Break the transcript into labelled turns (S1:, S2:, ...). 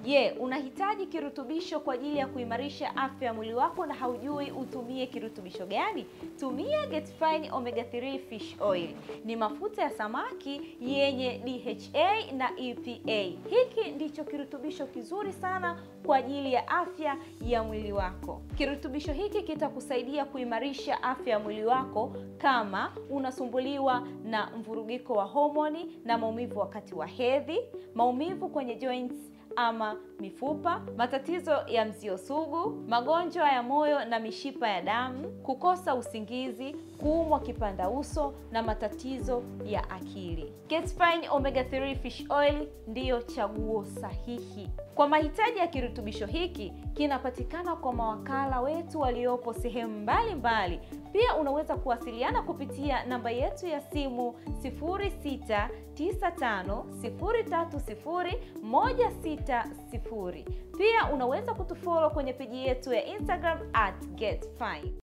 S1: Je, unahitaji kirutubisho kwa ajili ya kuimarisha afya ya mwili wako na haujui utumie kirutubisho gani? Tumia Get Fine Omega 3 Fish Oil. Ni mafuta ya samaki yenye DHA na EPA. Hiki ndicho kirutubisho kizuri sana kwa ajili ya afya ya mwili wako. Kirutubisho hiki kitakusaidia kuimarisha afya ya mwili wako kama unasumbuliwa na mvurugiko wa homoni na maumivu wakati wa hedhi, maumivu kwenye joints ama mifupa, matatizo ya mzio sugu, magonjwa ya moyo na mishipa ya damu, kukosa usingizi, kuumwa kipanda uso na matatizo ya akili. Get Fine Omega 3 Fish Oil ndiyo chaguo sahihi. Kwa mahitaji ya kirutubisho hiki kinapatikana kwa mawakala wetu waliopo sehemu mbalimbali. Pia unaweza kuwasiliana kupitia namba yetu ya simu 0695030160. Pia unaweza kutufollow kwenye peji yetu ya Instagram at getfine.